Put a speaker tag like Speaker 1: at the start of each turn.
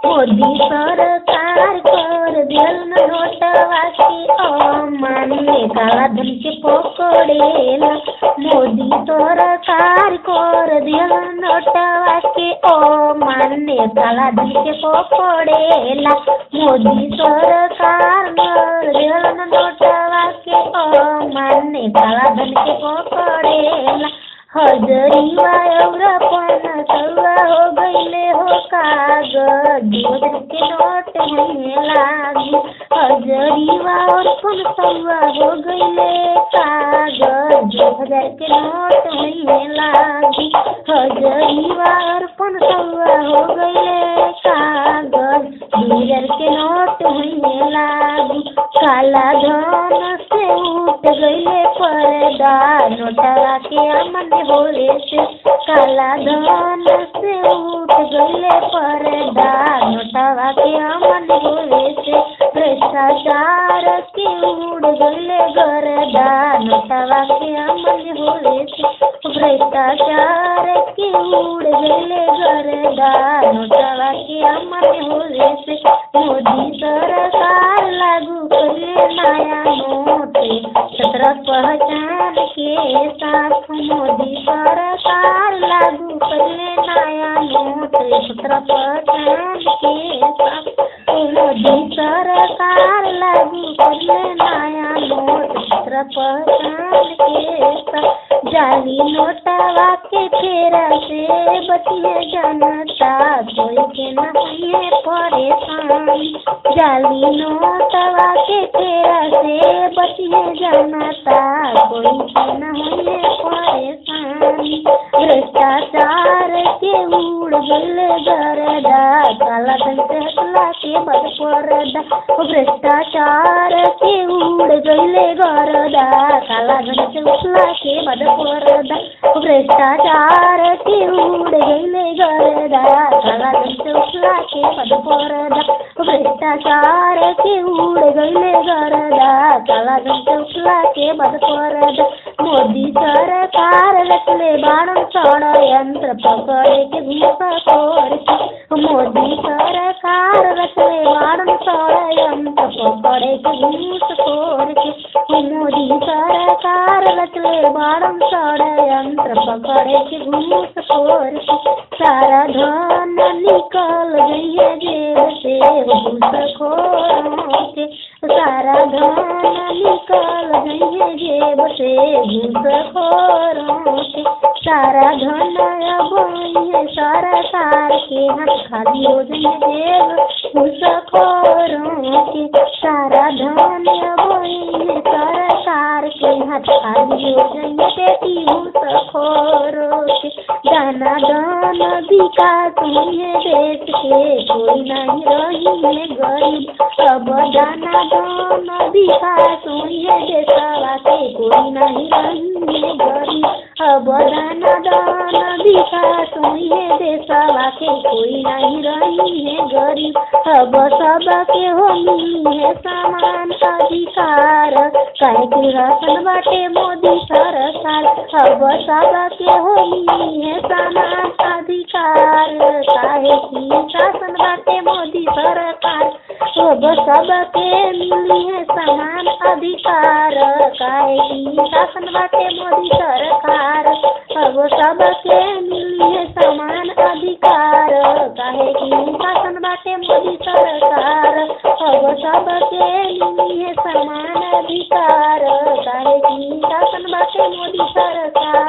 Speaker 1: मोदी सरकार कर दियल नोटवा के अमान्य काला धन के पकड़ेला मोदी सरकार कर दियल नोटवा के अमान्य काला धन के पकड़ेला मोदी सरकार कर दियल नोटवा के अमान्य काला धन के पकड़ेला हजरीवा और पन सौआ हो गईले हो कागज जीवन के नोट में लागी हजरीवा और पन सौआ हो गईले कागज दो हजार के नोट में लागी हजरीवा और पन सौआ हो गईले कागज दो हजार के नोट में लागी काला धन से उठ गईले पर्दा नोटवा के अमन होले से काला धन से उठ गईले पर्दा नोटवा के अमन होले से भ्रष्टाचार के उड़ गईले गर्दा नोटवा के अमन होले से भ्रष्टाचार के उड़ गईले गर्दा नोटवा के अमन होले से मोदी सरकार लागू करे नया नोट सत्रह पहचान के साथ मोदी सरकार लागू करे नया नोट सत्रह पहचान के साथ मोदी सरकार लागू करे नया नोट सत्रह पहचान के साथ जाली नोटवा के फेरा से बचिए जनता कोई के न हुए परेशान जाली नोटवा के फेरा से बचिए जनता कोई के न हुए परेशान भ्रष्टाचार के उड़ गले गरदा काला धन से हटला के बद परदा भ्रष्टाचार के उड़ गले गरदा काला धन से उठला के बद परदा भ्रष्टाचार के उड़ गले गरदा काला धन से उठला के बद परदा भ्रष्टाचार के उड़ गले गरदा काला धन से उठला के बद परदा मोदी सरकार रचले बाणन षडयंत्र पकड़े के घूसखोर के मोदी सरकार रचले बाणन षडयंत्र पकड़े के घूसखोर के मोदी सरकार रचले बाणन षडयंत्र पकड़े के घूसखोर के सारा धन निकल गई जेब से घूसखोरों के सारा धन निकल गई जेब से घूसखोरों के सारा धन अब ये सरकार के हाथ खाली हो जाए जेब घूसखोरों के सारा धन अब ये सरकार के हाथ खाली हो जाए बेटी घूसखोरों के दाना दाना विकास हुए देश के कोई नहीं रही है गरीब अब दाना दाना विकास हुए देशवा के कोई नहीं रही है गरीब अब दाना दाना विकास हुए देशवा के कोई नहीं रही है गरीब अब सबके हो मिली है समान अधिकार कहे कि राशन बाटे मोदी सरकार अब सबके हो मिली है समान अधिकार काहे की शासन बाटे मोदी सरकार अब सबके मिली है समान अधिकार काहे की शासन बाटे मोदी सरकार अब सबके मिली है समान अधिकार काहे की शासन बाटे मोदी सरकार अब सबके मिली है समान अधिकार काहे की शासन बाटे मोदी सरकार